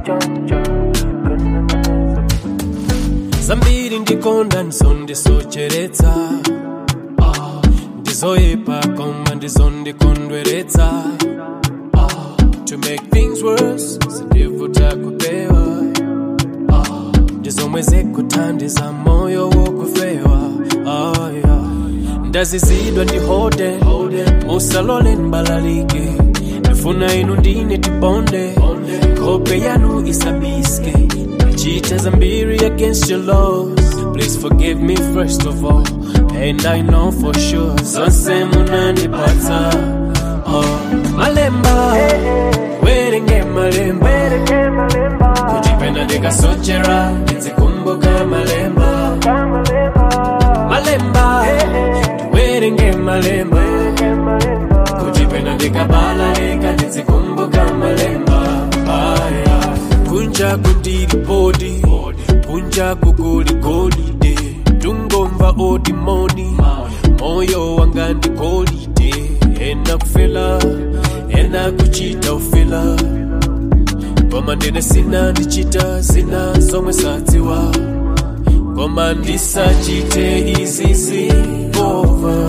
zambiri ndikonda ndizondisocheretsa Ah, ndizoyipa koma ndizondikondweretsa Ah, to make things worse sindivuta kupewa Ah, ndizomwe zikuthandiza moyo wokufewa Ah, yeah. ndazizidwa ndihode musalole ndibalalike ndifuna inu ndine tibonde hope yanu isabiske cheat zambiri against your laws please forgive me first of all and i know for sure zonse munandipatsa oh. malemba werenge malemba kujipenda ndikasochera ndizikumbuka malemba malemba werenge malemba kujipenda ndikabalalika ndizikumbuka malemba aya kunja kundiri bodi kunja kukuli golide tungomva odimoni moyo wanga ndi golide ena kufela ena kuchita ufela koma ndine sina ndichita zina zomwe sadziwa koma ndisachite izizi over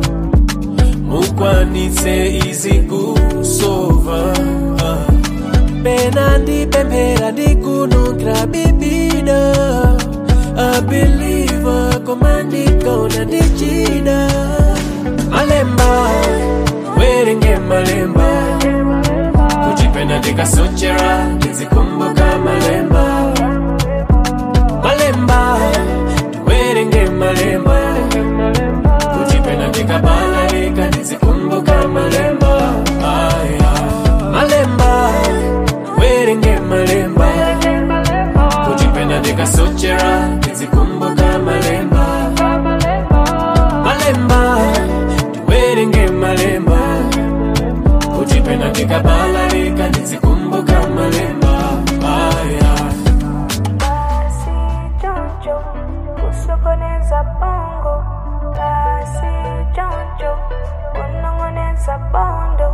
mukwanitse izi kusova pena ndipemphera ndikunukira bibida abiliva koma ndikaona ndichida malemba werenge malemba kuchipenda ndikasochera ndizikumbuka malemba malemba werenge malemba kuchipenda ndikabalalika ndizikumbuka malemba aya malemba werenge malemba kuchipenda ndikasochera ndizikumbuka malemba malemba werenge malemba kuchipenda ndikabalalika ndizikumbuka malemba aya Basi jonjo, kusokoneza bongo. Basi jonjo, kunong'oneza bondo.